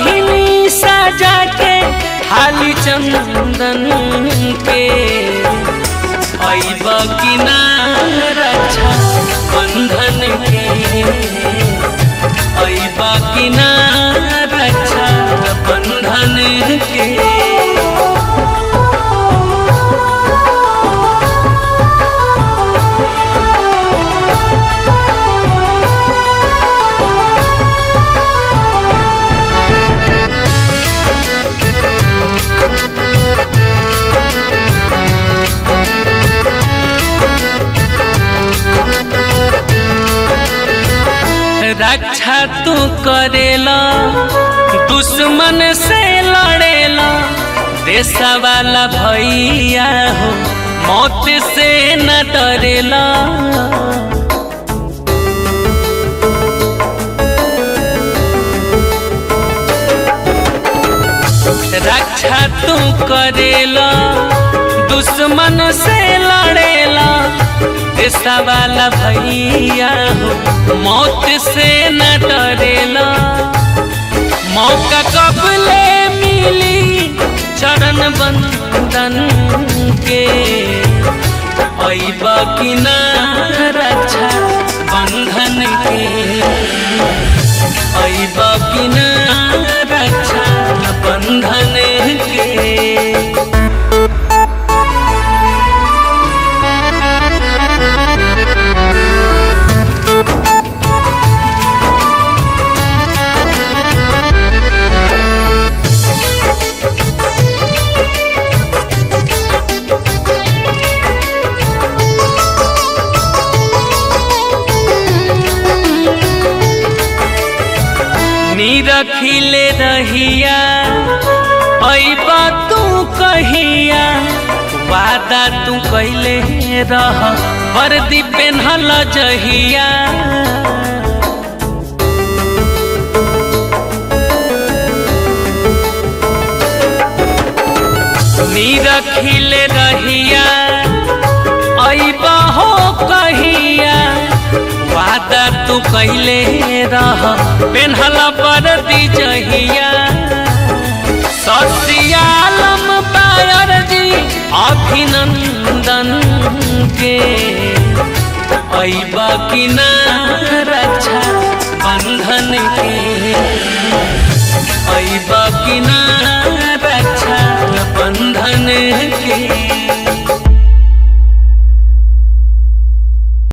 बहिनी सजा के हाली चंदन के ऐब कि ना रक्षा बंधन के ऐब कि ना रक्षा बंधन के रक्षा तू करेला दुश्मन से लड़ेला देशा वाला भैया हो मौत से न डरेला रक्षा तू करेला दुश्मन से लड़ेला देशा वाला भैया हो मौत से न डरेला मौका कब ले मिली चरण बंदन के ऐब कि ना रक्षा बंधन के ऐब कि ना रक्षा बंधन के निरखिले रहिया ऐबा तू कहिया वादा तू कैले रह वर्दी पेन्हल जहिया निरखिले रहिया ऐबा हो कहिया वादा तू कैले रह पेन्हल बरदी जहिया ससियालम पायर जी अभिनंदन के ऐब कि ना